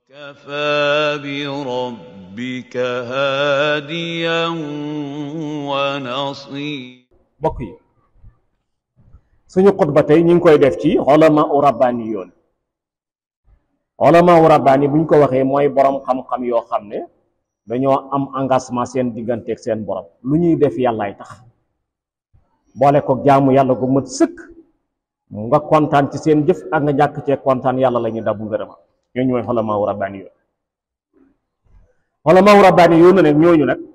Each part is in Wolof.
وكفى بربك هاديا ونصيرا mbokk yi suñu xutba tey ñu ngi koy def ci xolama u rabbaani yoon xolama u rabbaani bu ñu ko waxee mooy borom xam-xam yoo xam ne dañoo am engagement seen digganteeg seen borom lu ñuy def yàllaay tax boole ko jaamu yàlla gu mat sëkk nga kontaan ci seen jëf ak nga ñàkk cee kontaan yàlla la ñu dabu ngërëma ñooñu mooy xolama u rabbaani yoon xolama u rabbaani yoon nag ñooñu nag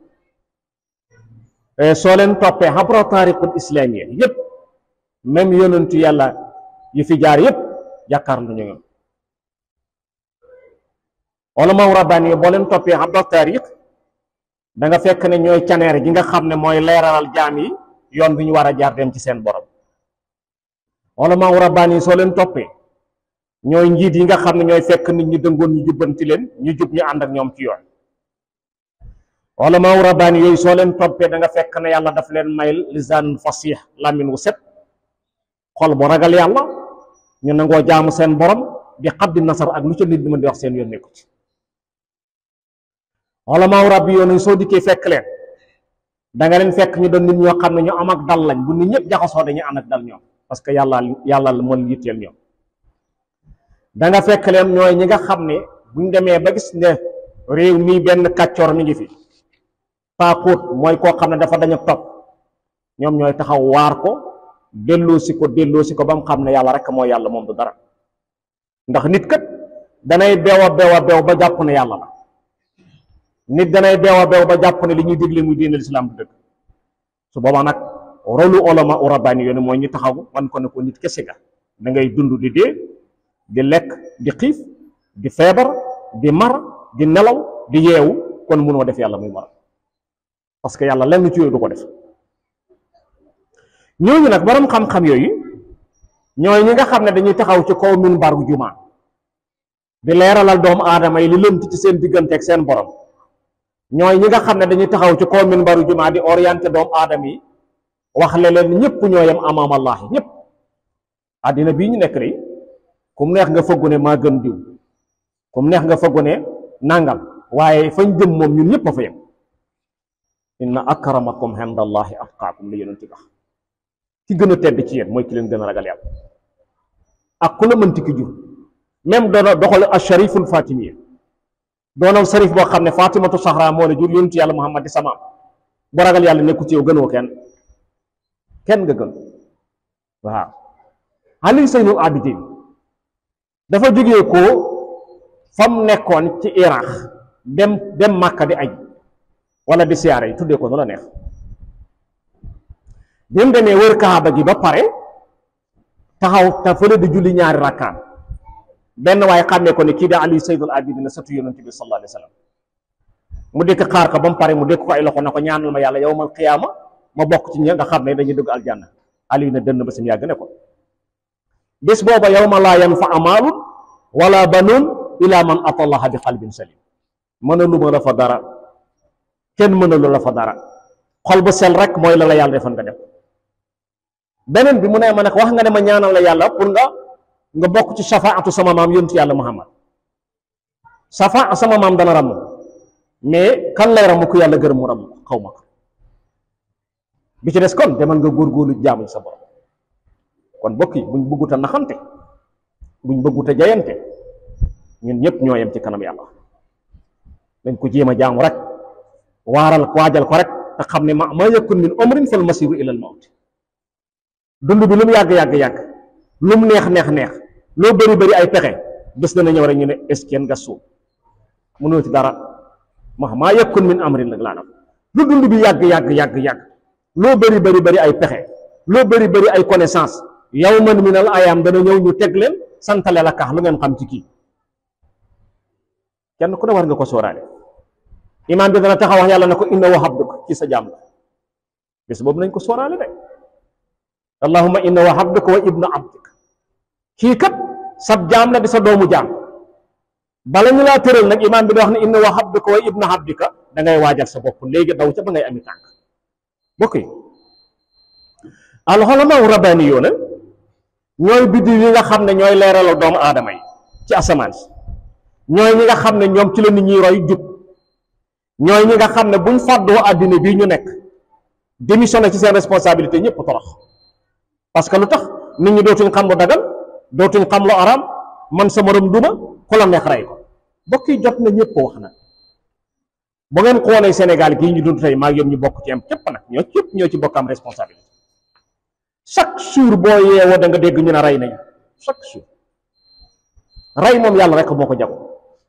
soo leen toppee xabra taariqul islamiyya yépp même yonentu yàlla yu fi jaar yépp jàkkaar lu ñu ñoom ulama rabbaani boo leen toppee xabra taariq da nga fekk ne ñooy caneer gi nga xam ne mooy leeralal jaam yi yoon bi ñu war a jaar dem ci seen borom ulama rabbaani soo leen toppee ñooy njiit yi nga xam ne ñooy fekk nit ñi dëngoon ñu jubbanti leen ñu jub ñu ànd ak ñoom ci yoon ulama rabbaani yooyu soo leen toppee da nga fekk ne yàlla daf leen may lisaan fasih làmmiñ wu set xol bu ragal yàlla ñu nangoo jaamu seen borom di xaddi nasar ak lu ca nit di mën di wax seen yoon nekku ci ulama rabbi yoonu soo dikkee fekk leen da nga leen fekk ñu doon nit ñoo xam ne ñu am ak dal lañ bu nit ñëpp jaxasoo dañuy ànd ak dal ñoom parce que yàlla yàlla moo leen yitteel ñoom da nga fekk leen ñooy ñi nga xam ne buñ demee ba gis ne réew mii benn kàccoor mi ngi fi paaxóot mooy koo xam ne dafa dañu topp ñoom ñooy taxaw waar ko delloosi ko delloosi ko ba mu xam ne yàlla rek mooy yàlla moom du dara ndax nit kat danay beew a beew a beew ba jàpp ne yàlla la nit danay beew a beew ba jàpp ne li ñuy digle muy diine lislaam du dëgg su boobaa nag rolu ulama u rabbaani yoon mooy ñu taxaw wan ko ne ko nit kese ga da ngay dund di dee di lekk di xiif di feebar di mar di nelaw di yeewu kon mënoo def yàlla muy mar parce que yàlla lenn ci yooyu du ko def ñooñu nag borom xam-xam yooyu ñooy ñi nga xam ne dañuy taxaw ci kaw minbar gu jumaa di leeralal doomu aadama yi li lënt ci seen diggante ak seen borom ñooy ñi nga xam ne dañuy taxaw ci kaw minbaru jumaa di orienté doomu aadama yi wax le leen ñëpp ñoo yem amaam Allah ñëpp àddina bii ñu nekk de kum neex nga fëggu ne maa gën diw kum neex nga fëggu ne nangam waaye fañ jëm moom ñun ñëpp a fa yem inna akramakum indallahi atqaakum li yonent wax ki gën a tedd ci yéen mooy ki leen gën a ragal yàlla ak ku la mënti ki jur même doona doxal ashariful fatimiya doonal sarif boo xam ne fatimatu sahra moo la jur yonent yàlla muhammad di samaam bu ragal yàlla nekku ci yow gënoo kenn kenn nga gën waaw ali seynul abidin dafa jógee ko fam nekkoon ci iraq dem dem màkka di aj wala di siyaare yi tuddee ko nu la neex bi mu demee wër kaaba gi ba pare taxaw te fële di julli ñaari rakkaan benn waaye xàmmee ko ne kii da ali sayyidul abidin sëtu yonent bi sallallahu alayhi wa sallam mu dëkk xaar ko ba mu pare mu dëkk ko ay loxo na ko ñaanal ma yàlla yawmal qiyaama ma bokk ci ñi nga xam ne dañuy dugg aljanna ali na dënn ba sim yàgg ne ko bés booba yawma laa yanfa'u maalun wala banuun ila man ata allaha bi qalbin salim mënalu ma la fa dara kenn mënalu la fa dara xol bu sel rek mooy la la yàlla defal nga def beneen bi mu ne ma ne wax nga ne ma ñaanal la yàlla pour nga nga bokk ci safaatu sama maam yontu yàlla muhammad safa sama maam dana ramm mais kan lay ramm ku yàlla gërëm mu ramm xaw ma ko bi ci des kon demal nga góorgóorlu jaamu sa borom kon bokk yi buñ bëggut a naxante buñ bëggut a jayante ñun ñëpp ñoo yem ci kanam yàlla dañ ko jéem a jaamu rek waaral waajal ko rek te xam ne ma ma yakun min umrin fal masiru ila al mawt dund bi lu mu yàgg yàgg yàgg lu mu neex neex neex loo bëri bëri ay pexe bés dana ñëw rek ñu ne est-ce que nga suuf mënoo ci dara ma maa yakun min amrin nag laa lu dund bi yàgg yàgg yàgg yàgg loo bëri bëri bëri ay pexe loo bëri bëri ay connaissance yawman min al ayam dana ñëw ñu teg leen santale la kax lu ngeen xam ci kii kenn ku ne war nga ko sóoraale imaam bi dana taxaw wax yàlla ne ko inna wa abduk ci sa jaam la bés boobu nañ ko sóoraale de allahumma inna wa abduka wa ibnu abdik kii kat sab jaam la di sa doomu jaam bala ñu laa tëral nag imaam bi di wax ne inna wa abduka wa ibnu abdika da ngay waajal sa bopp léegi daw ca ba ngay ami tànk bokk yi alxulamaa rabbaani yoona ñooy biddiw yi nga xam ne ñooy leeralal doomu aadama yi ci asamaan si ñooy ñi nga xam ne ñoom ci la nit ñuy roy jub ñooy ñi nga xam ne buñ fàddoo àddina bii ñu nekk démissionné ci seen responsabilité ñëpp torox parce que lu tax nit ñi dootuñ xam lu dagal dootuñ xam lu araam man sa morom duma ku la neex rey ko bokk yi jot na ñëpp ko wax nag bu ngeen xoolee Sénégal gii ñu dund tey maa ngi ñu bokk ci am képp nag ñoo képp ñoo ci bokk am responsabilité chaque jour boo yeewoo da nga dégg ñu ne rey nañ chaque jour rey moom yàlla rek moo ko jago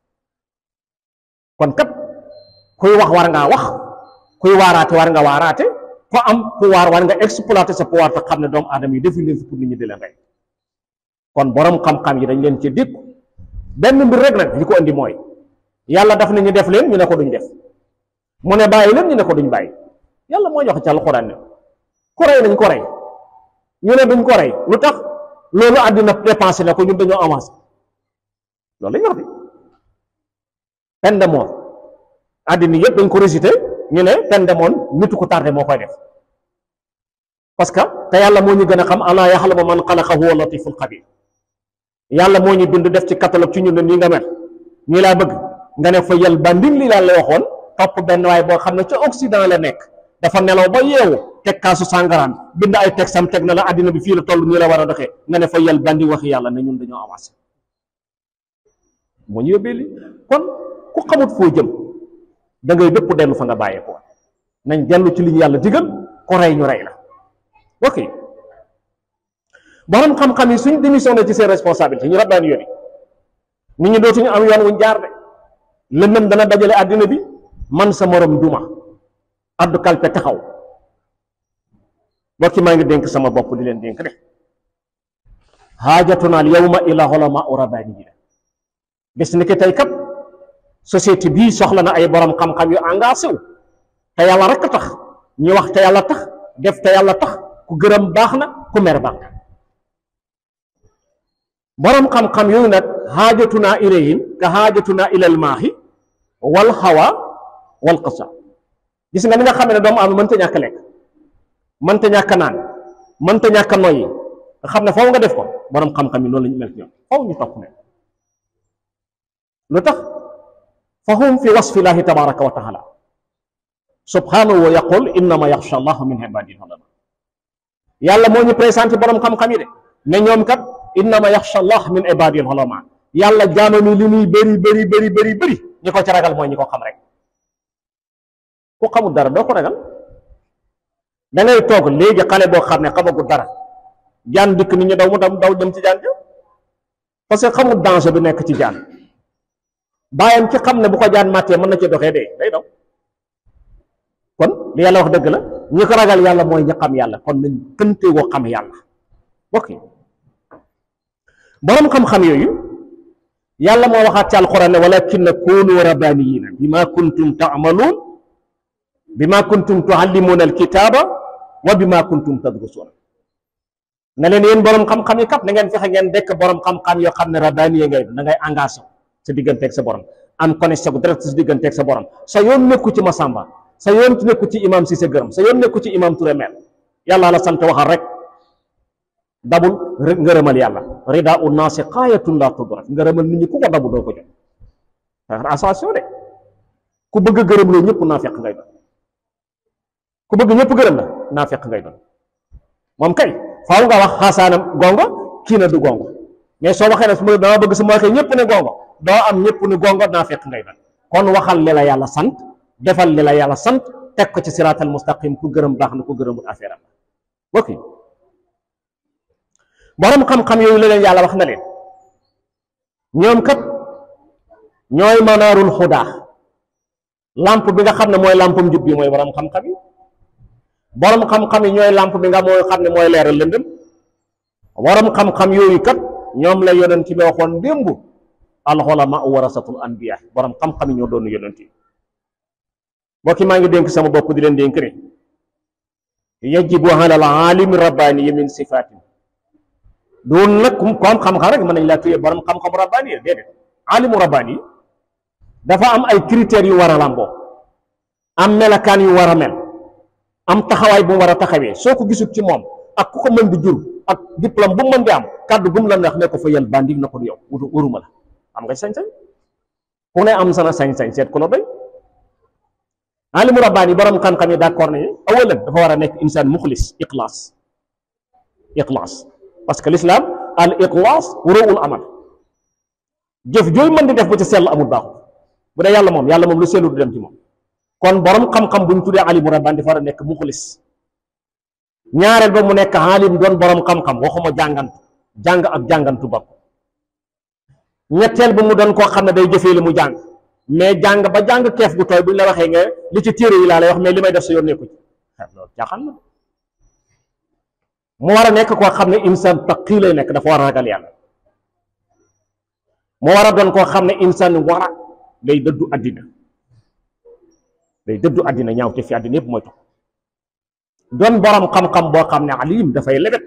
kon kat kuy wax war ngaa wax kuy waaraate war nga waaraate ko am pouvoir war nga exploiter sa pouvoir te xam ne doomu aadama yi defuñ leen fi pour nit ñi di leen rey kon borom xam-xam yi dañ leen ci dikk benn mbir rek nag li ko indi mooy yàlla daf ne ñu def leen ñu ne ko duñ def mu ne bàyyi leen ñu ne ko duñ bàyyi yàlla moo joxe ci alxuraan ne ku rey nañ ko rey ñu ne duñ ko rey lu tax loolu àddina dépensé na ko ñun dañoo avancé loolu lañ wax de peine de mort àddina yëpp dañ ko récité ñu ne peine de mort nitu ko tardé moo koy def parce que te yàlla moo ñu gën a xam alaa yaxlamu man xalaqa huwa latiful xabir yàlla moo ñu bind def ci catalogue ci ñun ne nii nga mel nii laa bëgg nga ne fa yal banding li laa la waxoon topp benn waay boo xam ne ca Occident la nekk dafa nelaw ba yeewu teg kaasu sàngaraam bind ay teg sam teg na la àddina bi fii la toll nii la war a doxee nga ne fa yal bandi waxi yàlla ne ñun dañoo avancé moo ñu yóbbee li kon ku xamut foo jëm da ngay dëpp dellu fa nga bàyyee ko nañ dellu ci li ñu yàlla digal ko rey ñu rey la ok borom xam-xam yi suñ démissionné ci seen responsabilité ñu rabbaan yoon yi nit ñi dootuñu am yoon wuñ jaar de lëndëm dana dajale àddina bi man sa morom duma addu kalpe taxaw bokki maa ngi dénk sama bopp di leen dénk de haajatuna al yawma ila ulama u rabbaaniyiin bis ni ki tey kat société bii soxla na ay borom xam-xam yu engagé wu te yàlla rek tax ñu wax te yàlla tax def te yàlla tax ku gërëm baax na ku mer baax na borom xam-xam yooyu nag haajatuna ilayhim ka haajatuna ilal maahi wal hawa wal qasa gis nga ni nga xam ne doomu am mënta ñàkk lekk mënta ñàkk naan mënta ñàkk noyyi nga xam ne foofu nga def ko borom xam-xam yi noonu la ñu mel ci ñoom foofu ñu topp ne lu tax fa hum fi wasfillahi tabaraka wa taala subhanahu wa yaqul innama yaxsha allahu min ibadihi ulama yàlla moo ñu présenté borom xam-xam yi de ne ñoom kat innama yaxsha allah min ibadihi ulama yàlla jaamami li muy bëri bëri bëri bëri bëri ñi ko ci ragal mooy ñi ko xam rek ku xamul dara doo ko ragal da ngay toog léegi xale boo xam ne xamagul dara jaan dikk nit ñi daw mu daw daw dem ci jaan ja parce que xamul danger bi nekk ci jaan bàyyam ci xam ne bu ko jaan màttee mën na ci doxee dee day daw kon li yàlla wax dëgg la ñi ko ragal yàlla mooy ñi xam yàlla kon nañ kënte woo xam yàlla bokk yi borom xam-xam yooyu yàlla moo waxaat ci alquran ne walakin kunu rabbaniyina bima kuntum taamaluun bima kuntum tuallimuna alkitaba wa bima kuntum tadrusuuna ne leen yéen borom xam-xam yi kat na ngeen fexe ngeen dekk borom xam-xam yoo xam ne rabbaniye ngay da ngay engagé sa digganteeg sa borom am connexion direct sa digganteeg sa borom sa yoon nekku ci Masamba sa yoon nekku ci imam si sa gërëm sa yoon nekku ci imam Touré mel yàlla la sant waxal rek dabul ngërëmal yàlla rida u naasi xaayatun la tudrak ngërëmal nit ñi ku ko dabu doo ko jot attention de ku bëgg gërëm loolu ñëpp naa fekk ngay doon ku bëgg ñëpp gërëm la naa fekk ngay doon moom kay faaw nga wax xaasaanam gongo kii na du gongo mais soo waxee ne su ma dama bëgg su ma waxee ñëpp ne gongo doo am ñëpp ni gongo naa fekk ngay doon kon waxal li la yàlla sant defal li la yàlla sant teg ko ci siraatal mustaqim ku gërëm baax na ku gërëmul affaire am ok borom xam-xam yooyu la leen yàlla wax na leen ñoom kat ñooy manaarul xudaa lamp bi nga xam ne mooy lampum njub bi mooy borom xam-xam yi borom xam-xam yi ñooy lamp bi nga mooy xam ne mooy leeral lëndëm borom xam-xam yooyu kat ñoom la yonent bi waxoon démb alxulama warasatul anbiya borom xam-xam yi ñoo doon yonent yi mbokki maa ngi dénk sama bopp di leen dénk ne yajibu ala al alimi rabbani min sifatin doon nag ku am xam-xam rek mën nañ laa tuyee borom xam-xam rabbaani yi déedéet alimu rabbaani yi dafa am ay critères yu war a làmboo am melakaan yu war a mel am taxawaay bu mu war a taxawee soo ko gisul ci moom ak ku ko mën di jur ak diplôme bu mu mën di am kàddu bu mu la neex ne ko fa yal bandi na ko du yow wutu waruma la am nga sañ-sañ ku ne am sana sañ-sañ seet ku la doy alimu rabbaani borom xam-xam yi d'accord nañu awalan dafa war a nekk insaan muxlis ixlaas ixlaas parce que l'islam al ixlaas ruul amal jëf jooy mën di def bu ci sell amul baaxul bu dee yàlla moom yàlla moom lu sellu du dem ci moom kon borom xam-xam bu ñu tuddee alimu rabbaani dafa war a nekk muxlis ñaareel ba mu nekk alim doon borom xam-xam waxuma jàngantu jàng ak jàngantu bopp ñetteel ba mu doon koo xam ne day jëfee li mu jàng mais jàng ba jàng keef gu tooy bu ñu la waxee nga li ci téere yi laa lay wax mais li may def sa yoon nekku ci loolu caaxaan la mu war a nekk koo xam ne insaan taqi lay nekk dafa war a ragal yàlla mu war a doon koo xam ne insaan war a day dëddu àddina day dëddu àddina ñaaw te fi àddina yëpp mooy tax doon borom xam-xam boo xam ne alim dafay lebet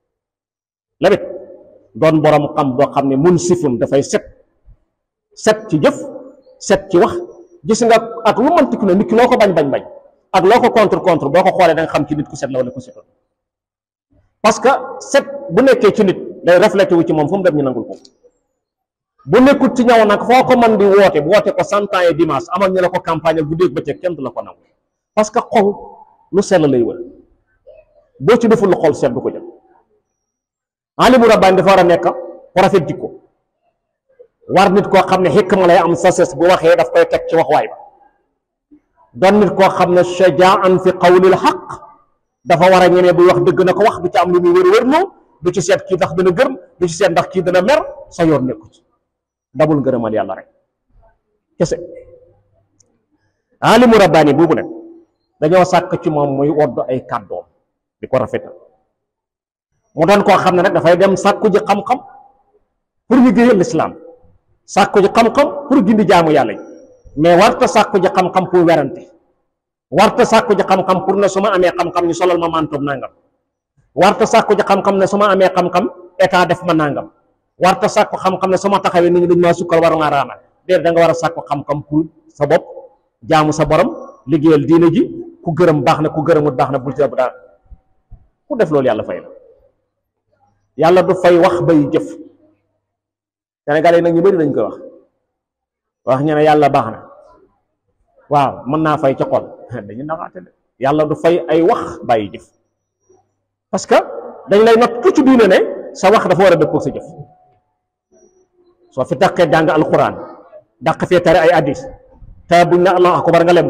lebet doon borom xam boo xam ne mun sifun dafay set set ci jëf set ci wax gis nga ak lu mënti ku ne nit ki loo ko bañ bañ bañ ak loo ko contre contre boo ko xoolee da nga xam ci nit ku set la wala ku setoon parce que set bu nekkee ci nit day reflété wu ci moom fu mu dem ñu nangul ko bu nekkul ci ñaw nag foo ko mën di woote bu woote ko cent ans et dimanche amal ñu la ko campagne bu dégg bëccëg kenn du la ko nangu parce que xol lu sell lay wër boo ci deful lu xol seet du ko jël alimu rabbaani dafa war a nekk ku rafet jikko war nit koo xam ne xikma lay am sases bu waxee daf koy teg ci waxwaay ba doon nit koo xam ne shajaan fi qawlil xaq dafa war a ñemee buy wax dëgg na ko wax du ci am lu muy wër wër loo du ci seet kii ndax dana gërëm du ci seet ndax kii dana mer sa yoon nekku ci dabul ngërëmal yàlla rek kese alimu rabbaani boobu nag dañoo sàkk ci moom muy wodd ay kàddoom di ko rafetal mu doon koo xam ne nag dafay dem sàkku ji xam-xam pour liggéeyal lislaam sàkku ji xam-xam pour gindi jaamu yàlla yi mais warta sàkku ji xam-xam pour werante warta sàkku ji xam-xam pour ne su ma amee xam-xam ñu solal ma mantoom nangam warta sàkku ji xam-xam ne su ma amee xam-xam état def ma nangam warta sàkku xam-xam ne su ma taxawee nit ñi dañ maa sukkal war ngaa raamal déedéet da nga war a sàkku xam-xam pour sa bopp jaamu sa borom liggéeyal diine ji ku gërëm baax na ku gërëmut baax na bul ci bu daal ku def loolu yàlla fay la yàlla du fay wax bay jëf Sénégal yi nag ñu bëri dañ koy wax wax ñu ne yàlla baax na waaw mën naa fay ca xol dañu naxaate de yàlla du fay ay wax bàyyi jëf parce que dañ lay not ku ci diine ne sa wax dafa war a dëppoo sa jëf soo fi taqee jàng alquran dàq fee tare ay addis te buñ na allahu akbar nga lem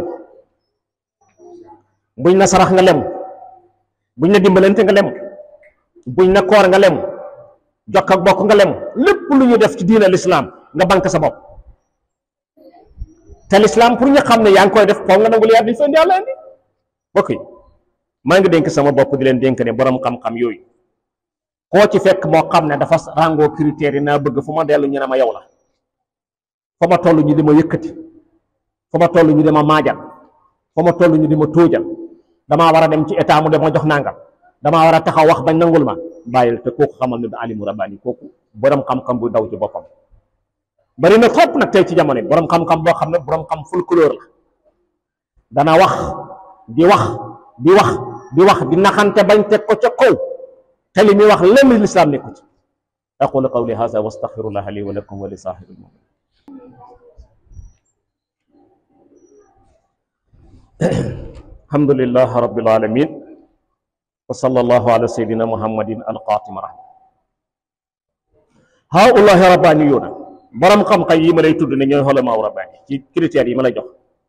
buñ na sarax nga lem buñ na dimbalante nga lem buñ na koor nga lem jokk ak bokk nga lem lépp lu ñu def ci diine l'islam nga bank sa bopp te l'islam pour ñu xam ne yaa ngi koy def foog nga nangul yàlla di fa indi yàlla indi bokk yi maa ngi dénk sama bopp di leen dénk ne borom xam-xam yooyu koo ci fekk moo xam ne dafa ràngoo critères yi naa bëgg fu ma dellu ñu ne ma yow la fa ma toll ñu di ma yëkkati fa ma toll ñu di ma maajal fa ma toll ñu di ma tóojal damaa war a dem ci état mu def ma jox nangam damaa war a taxaw wax bañ nangul ma bàyyil te kooku xamal ne da alimu rabbaani kooku borom xam-xam bu daw ci boppam bari na trop nag tey ci jamono borom xam-xam boo xam ne borom xam folklore la dana wax di wax di wax di wax di naxante bañ teg ko ca kaw te li muy wax lenn lislaam nekku ci aqulu qawli hada wa astaghfirullah li wa lakum wa li saahibil mu'min alhamdulillah rabbil alamin wa sallallahu ala sayyidina muhammadin alqatim rahma haulahi rabbaniyuna borom xam-xam yi ma lay tudd ne ñooy xolamaaw rabbaani ci critères yi ma lay jox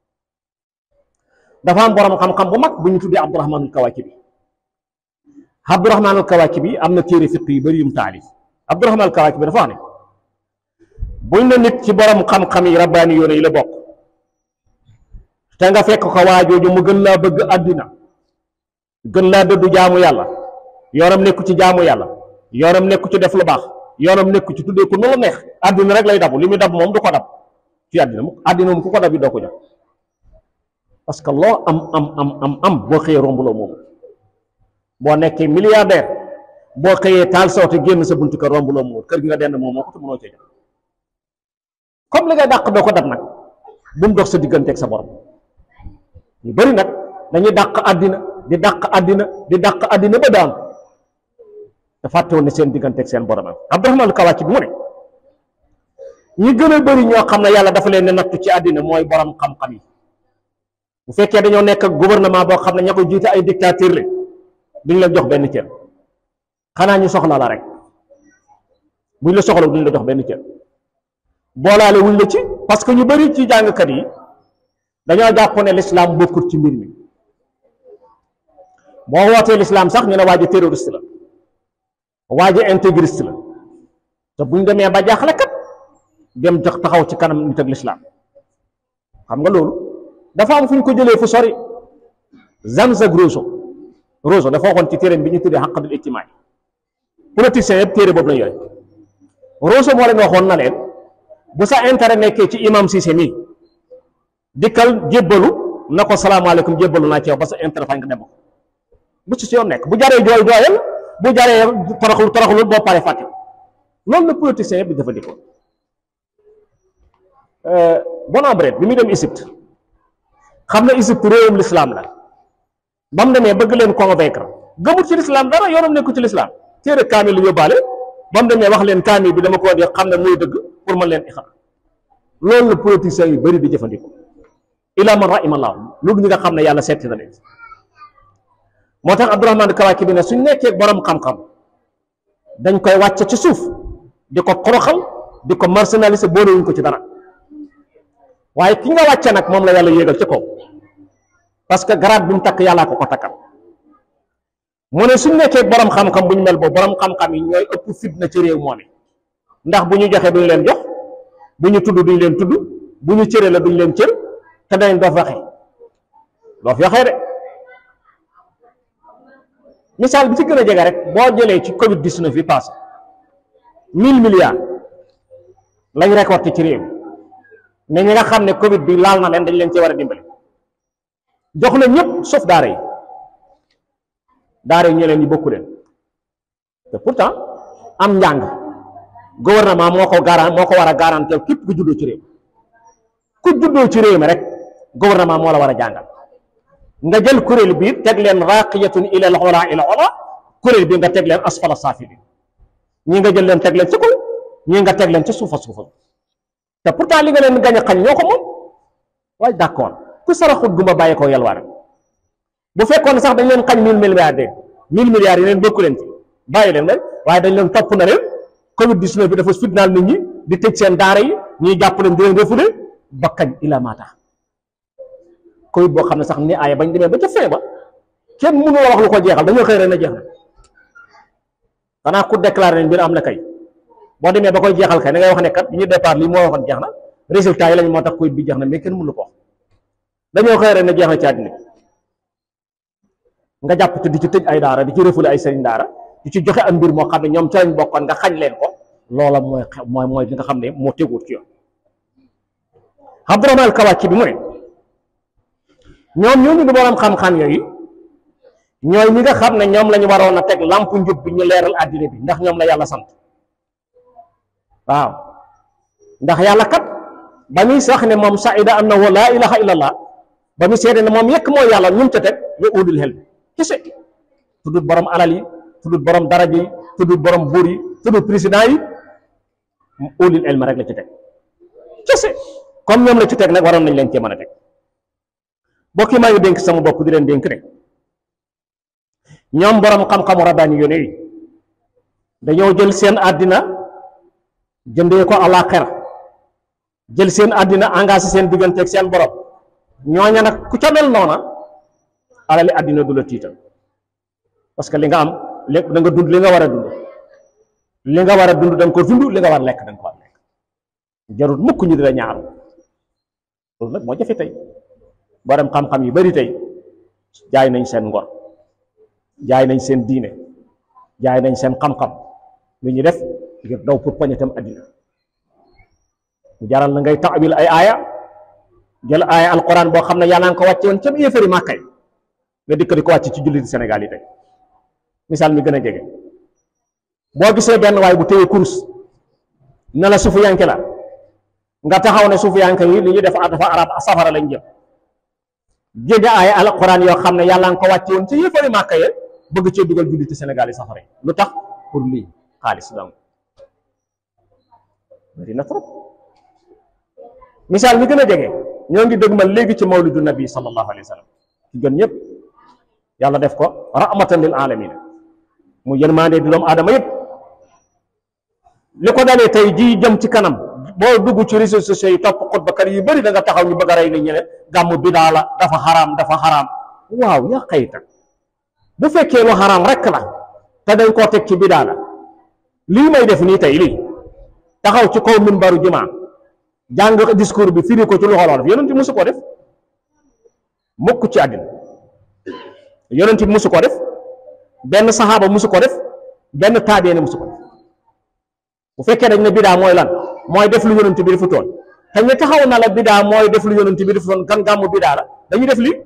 dafa am borom xam-xam bu mag bu ñu tuddee abdurahman al kawakibi abdurahman al kawakibi am na téere fiq yu bëri yum taalif abdurahman al kawakibi dafa wax ne buñ na nit ci borom xam-xam yi rabbaani yoona yi la bokk te nga fekk ko waajooju mu gën laa bëgg àddina gën laa dëddu jaamu yàlla yoonam nekku ci jaamu yàlla yoonam nekku ci def lu baax yoonam nekku ci tuddee ko nu la neex àddina rek lay dabu li muy dab moom du ko dab ci àddina mu àddina moom ku ko dab yi doo ko jox parce que loo am am am am am boo xëyee rombuloo moom boo nekkee milliardaire boo xëyee taal sawte génn sa buntu kër rombuloo moom kër gi nga dend moom moo ko te mënoo cee jox comme li ngay dàq doo ko dab nag bu mu dox sa digganteeg sa borom ñu bari nag dañuy dàq àddina di dàq àddina di dàq àddina ba daan te fàtte woon ne seen digganteeg seen borom am Abdurahmaan al-Kawaaki bi mu ne ñi gën a bëri ñoo xam ne yàlla dafa leen ne nattu ci àddina mooy borom xam-xam yi bu fekkee dañoo nekk ak gouvernement boo xam ne ña ko jiite ay dictateur la duñ la jox benn cër xanaa ñu soxla la rek buñ la soxla duñ la jox benn cër boolaale wuñ la ci parce que ñu bëri ci jàngkat yi dañoo jàpp ne l'islam bokkut ci mbir mi boo wootee l'islam sax ñu ne waa ji terroriste la waa ji intégriste la te buñ demee ba jaaxle kat dem jox taxaw ci kanam nit ak l'islam xam nga loolu dafa am fu ñu ko jëlee fu sori Jean-Jacques Rousseau Rousseau dafa waxoon ci téereem bi ñu tuddee xaqadul ijtimaa politiciens yëpp téere boobu la yore Rousseau moo leen waxoon na leen bu sa intérêt nekkee ci imam Cissé mii dikkal jébbalu na ko salaamaaleykum jébbalu naa ci yow ba sa intérêt fa nga dem bu ci si yoon nekk bu jaree jooy jooyal bu jaree toroxul toroxul boo paree fàtte loolu la politiciens yëpp di jëfandikoo Bonabret bi muy dem Égypte xam na Égypte réewum l'islam la ba mu demee bëgg leen convaincre gëmut ci l'islam dara yoonam nekku ci l'islam téere kaamil lu yóbbaale ba mu demee wax leen kaamil bi dama ko di xam ne muy dëgg pour mën leen ixar loolu la politiciens yu bëri di jëfandikoo ila man rahimallahu loolu ñi nga xam ne yàlla setti na leen moo tax Abdourahmane Kawaki bi ne suñ nekkee borom xam-xam dañ koy wàcce ci suuf di ko xoroxal di ko marginaliser boolewuñ ko ci dara waaye ki nga wàcce nag moom la yàlla yéegal ci kaw parce que garaat bi mu takk yàllaa ko ko takkal mu ne suñ nekkee borom xam-xam bu ñu mel boobu borom xam-xam yi ñooy ëpp fitna ci réew moom ndax bu ñu joxee duñ leen jox bu ñu tudd duñ leen tudd bu ñu cëre la duñ leen cër te dañ doo waxee doo fi waxee de misaal bi ci gën a jege rek boo jëlee ci Covid 19 bi passé mille milliards lañ récolté ci réew mais ñi nga xam ne Covid bi laal na leen dañ leen ci war a dimbali jox na ñëpp sauf daara yi daara yi ñeneen ñi bokku leen te pourtant am njàng gouvernement moo ko garan moo ko war a garantir képp ku juddoo ci réew ku juddoo ci réew mi rek gouvernement moo la war a jàngal nga jël kuréel bi teg leen raqiyatun ila al ola ila ola kuréel bi nga teg leen asfala saafili ñi nga jël leen teg leen ci kaw ñi nga teg leen ci suufa suufa te pourtant li nga leen gañ a xañ ñoo ko moom waaye d'accord ku saraxut gumba bàyyi ko yalwaar bu fekkoon sax dañ leen xañ mille milliards de mille milliards yi leen bokku leen ci bàyyi leen rek waaye dañ leen topp na leen covid 19 bi dafa fitnaal nit ñi di tëj seen daara yi ñuy jàpp leen di leen refoulé ba kañ ila maata covid boo xam ne sax ni aaya bañ demee ba ca fin ba kenn mënu la wax lu ko jeexal dañoo xëy rek na jeex na xanaa ku déclaré ne mbir am na kay boo demee ba koy jeexal kay da ngay wax ne kat bi ñu départ lii moo waxoon jeex na résultat yi lañ moo tax covid bi jeex na mais kenn mënu ko wax dañoo xëy rek na jeex na ci àddina nga jàpp te di ci tëj ay daara di ci refoulé ay sëriñ daara di ci joxe am mbir moo xam ne ñoom ca lañ bokkoon nga xañ leen ko loola mooy mooy mooy li nga xam ne moo teguut ci yoon Abdourahmane Kawaki bi mu ne ñoom ñooñu di borom xam-xam yooyu ñooy ñi nga xam ne ñoom la ñu waroon a teg lampu njub bi ñu leeral àddina bi ndax ñoom la yàlla sant waaw ndax yàlla kat ba muy sax ne moom saida annahu laa ilaha illallah ba muy seede ne moom yekk mooy yàlla ñum ca teg wa ulul xel bi kese tuddut borom alal yi tuddut borom daraja yi tuddut borom buur yi tuddut président yi ulul ilm rek la ci teg kese comme ñoom la ci teg nag waroon nañ leen cee mën a teg bokki maa ngi dénk sama bopp di leen dénk ne ñoom borom xam-xamu rabbaani yoone yi dañoo jël seen àddina jëndee ko àllaaxira jël seen àddina engagé seen digganteeg seen borom ñooña nag ku ca mel noona alali àddina du la tiital parce que li nga am lépp da nga dund li nga war a dund li nga war a dund da nga ko dund li nga war a lekk da nga ko war a lekk jarul mukk ñu di la ñaaru loolu nag moo jafe tey borom xam-xam yu bari tey jaay nañ seen ngor jaay nañ seen diine jaay nañ seen xam-xam lu ñu def ngir daw pour poñetam àddina mu jaral na ngay taawil ay aaya jël aaya alquran boo xam ne yàlla nga ko wàcce woon ca yéefari màkkay nga dikk di ko wàcc ci jullit Sénégal yi tey misaal mi gën a jege boo gisee benn waay bu téye kurus ne la suufu yanke la nga taxaw ne suufu yanke yi li ñuy def dafa arab safara lañ jëm jege aaya alquran yoo xam ne yàlla nga ko wàcce woon ca yéefari màkka ye bëgg cee dugal julliti Sénégal yi safara yi lu tax pour lii xaalis donc bari na trop misaal mi gën a jege ñoo ngi dëgmal léegi ci mawlidu nabi sallallahu alayhi wa sallam ki gën ñëpp yàlla def ko rahmatan lil alamina mu yërmande di doomu aadama yëpp li ko dalee tey jii jëm ci kanam boo dugg ci réseaux sociaux yi topp xutbakat yu bëri da nga taxaw ñu bëgg a rey nit ñi ne gàmmu bidaa la dafa xaraam dafa xaraam waaw yaa xayta bu fekkee lu xaraam rek la te dañ koo teg ci bidaa la lii may def nii tey lii taxaw ci kaw minbaru jumaa jàng discours bi firi ko ci loxo wolof yonent bi musu ko def mukk ci àddina yonent bi musu ko def benn saxaaba musu ko def benn taabeene musu ko def bu fekkee dañ ne bidaa mooy lan mooy def lu yonent bi defu toon te ñu taxaw na la bidaa mooy def lu yonent bi defu toon kan gàmmu bidaa la dañuy def lii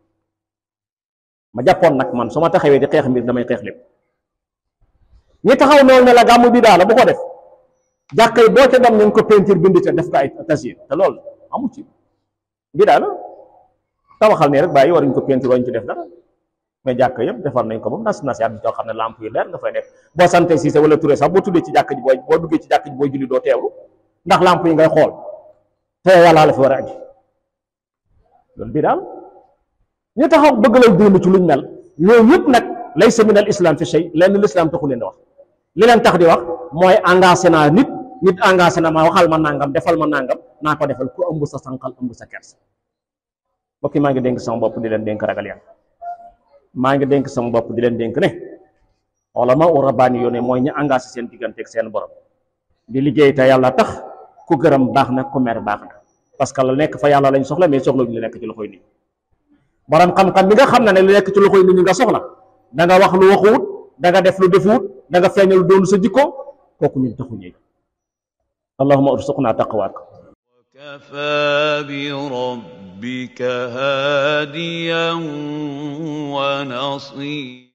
ma jàppoon nag man su ma taxawee di xeex mbir damay xeex lépp ñi taxaw noonu ne la gàmmu bidaa la bu ko def jàkka yi boo ca dem ñu ko peinture bind ca def ko ay tasir te loolu amu ci bidaa la tabaxal ne rek bàyyi waruñ ko peinture waruñ ci def dara mais jàkk yëpp defar nañ ko ba nas nas yaat bi xam ne lamp yu leer nga fay nekk boo sante Cissé wala Touré sax boo tuddee ci jàkk ji booy boo duggee ci jàkk ji booy julli doo teewlu ndax lamp yi ngay xool te yàlla la fi war a aji loolu bii daal ñu taxaw bëgg lay dund ci luñ mel ñooñu yëpp nag laysa min al islam fi shay lenn l'islam taxu leen di wax li leen tax di wax mooy engagé naa nit nit engagé na ma waxal ma nangam defal ma nangam naa ko defal ku ëmb sa sànqal ëmb sa kersa mbokk yi maa ngi dénk sama bopp di leen dénk ragal yàlla maa ngi dénk sama bopp di leen dénk ne ulama u rabbaani yoone mooy ñu engagé seen diggante ak seen borom di liggéey te yàlla tax ku gërëm baax na ku mer baax na parce que la nekk fa yàlla lañ soxla mais soxla ñu nekk ci loxoy nit borom xam-xam bi nga xam ne ne lu nekk ci loxoy nit ñi nga soxla da nga wax lu waxuwut da nga def lu defuwut da nga feeñal lu doonu sa jikko kooku ñun taxu ñëw allahumma ursuqna taqwaak وكفى بربك هاديا ونصيرا